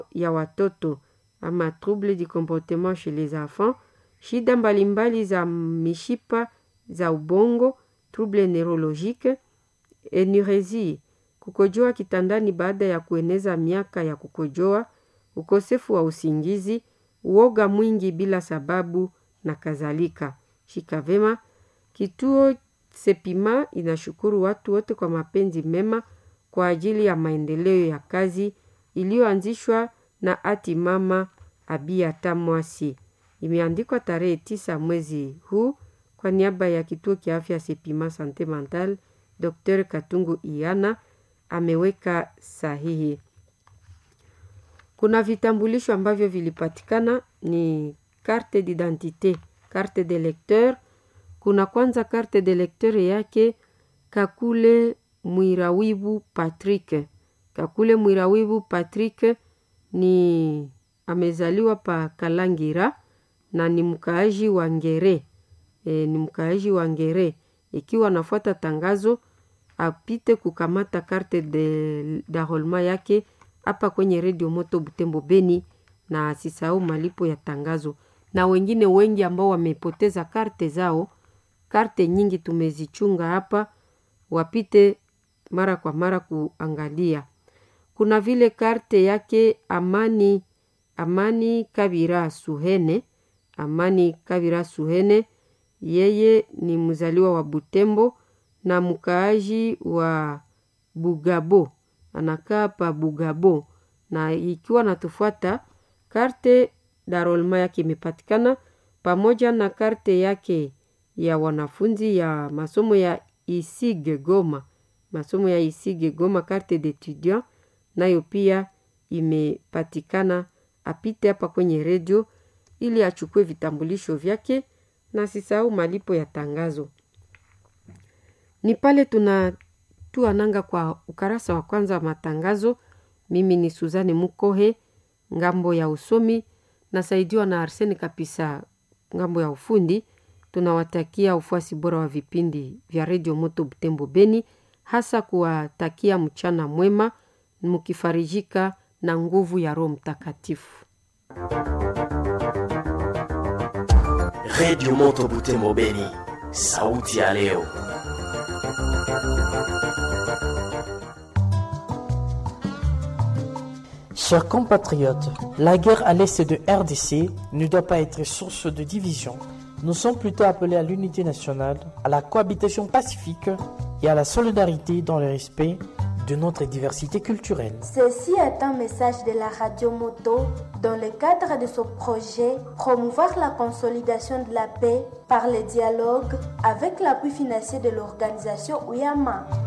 ya watoto ama trouble du comportement chez les enfants, shida mbalimbali za mishipa za ubongo, trouble neurologique, enuresie, kukojoa kitandani baada ya kueneza miaka ya kukojoa, ukosefu wa usingizi, uoga mwingi bila sababu na kadhalika. Shika vema. Kituo Sepima inashukuru watu wote kwa mapenzi mema kwa ajili ya maendeleo ya kazi iliyoanzishwa na ati mama Abiata Mwasi. Imeandikwa tarehe tisa mwezi huu kwa niaba ya kituo kia afya Sepima Sante Mental, Dr. Katungu Iana ameweka sahihi. Kuna vitambulisho ambavyo vilipatikana ni carte d'identité, carte de lecteur. Kuna kwanza carte de lecteur yake Kakule Mwirawibu Patrick. Kakule Mwirawibu Patrick ni amezaliwa pa Kalangira na ni mkaaji wa Ngere. E, ni mkaaji wa Ngere. Ikiwa anafuata tangazo apite kukamata carte de d'enrôlement yake hapa kwenye redio Moto Butembo Beni, na asisahau malipo ya tangazo. Na wengine wengi ambao wamepoteza karte zao, karte nyingi tumezichunga hapa, wapite mara kwa mara kuangalia. Kuna vile karte yake Amani Amani Kabira Suhene, Amani Kabira Suhene, yeye ni mzaliwa wa Butembo na mkaaji wa Bugabo, anakaa pa Bugabo, na ikiwa natufuata karte darolma yake imepatikana pamoja na karte yake ya wanafunzi ya masomo ya Isige Goma, masomo ya Isige Goma, karte d'étudiant nayo pia imepatikana. Apite hapa kwenye redio ili achukue vitambulisho vyake na sisahau malipo ya tangazo. Ni pale tunatua nanga kwa ukarasa wa kwanza wa matangazo. Mimi ni Suzane Mukohe, ngambo ya usomi nasaidiwa na Arsene Kapisa, ngambo ya ufundi. Tunawatakia ufuasi bora wa vipindi vya redio Moto Butembo Beni, hasa kuwatakia mchana mwema, mkifarijika na nguvu ya Roho Mtakatifu. Redio Moto Butembo Beni, sauti ya leo. Chers compatriotes, la guerre à l'est de RDC ne doit pas être source de division. Nous sommes plutôt appelés à l'unité nationale, à la cohabitation pacifique et à la solidarité dans le respect de notre diversité culturelle. Ceci est un message de la radio Moto dans le cadre de ce projet promouvoir la consolidation de la paix par le dialogue avec l'appui financier de l'organisation Uyama.